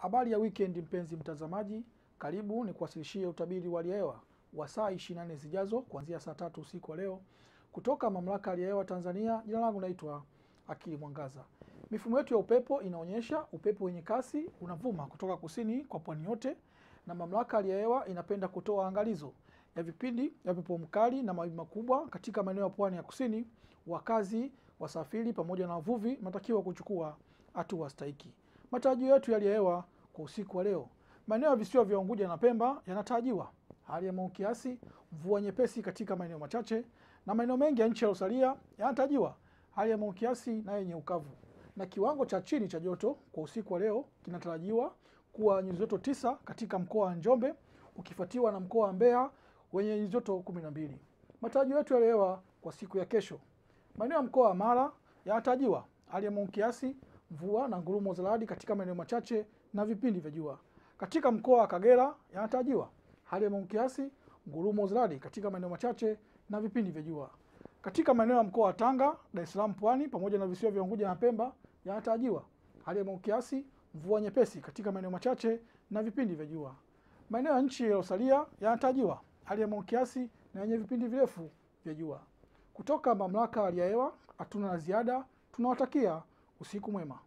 Habari ya weekend mpenzi mtazamaji, karibu ni kuwasilishie utabiri wa hali ya hewa wa saa 24 zijazo kuanzia saa tatu usiku wa leo kutoka Mamlaka ya Hali ya Hewa Tanzania. Jina langu naitwa Akili Mwangaza. Mifumo yetu ya upepo inaonyesha upepo wenye kasi unavuma kutoka kusini kwa pwani yote, na Mamlaka ya Hali ya Hewa inapenda kutoa angalizo ya vipindi vya upepo mkali na mawimbi makubwa katika maeneo ya pwani ya kusini. Wakazi, wasafiri pamoja na wavuvi wanatakiwa kuchukua hatua stahiki. Matarajio yetu ya hali ya hewa kwa usiku wa leo, maeneo ya visiwa vya Unguja na Pemba yanatarajiwa hali ya mawingu kiasi, mvua nyepesi katika maeneo machache, na maeneo mengi ya nchi yaliyosalia yanatarajiwa hali ya mawingu kiasi na yenye ukavu. Na kiwango cha chini cha joto kwa usiku wa leo kinatarajiwa kuwa nyuzi joto tisa katika mkoa wa Njombe ukifuatiwa na mkoa wa Mbeya wenye nyuzi joto kumi na mbili. Matarajio yetu ya hali ya hewa kwa siku ya kesho, maeneo ya mkoa wa Mara yanatarajiwa hali ya mawingu kiasi mvua na ngurumo za radi katika maeneo machache na vipindi vya jua. Katika mkoa wa Kagera yanatarajiwa hali ya mawingu kiasi, ngurumo za radi katika maeneo machache na vipindi vya jua. Katika maeneo ya mkoa wa Tanga, Dar es Salaam, Pwani pamoja na visiwa vya Unguja na Pemba yanatarajiwa hali ya mawingu kiasi, mvua nyepesi katika maeneo machache na vipindi vya jua. Maeneo ya nchi yaliyosalia yanatarajiwa hali ya mawingu kiasi na yenye vipindi virefu vya jua. Kutoka Mamlaka ya Hali ya Hewa hatuna la ziada, tunawatakia usiku mwema.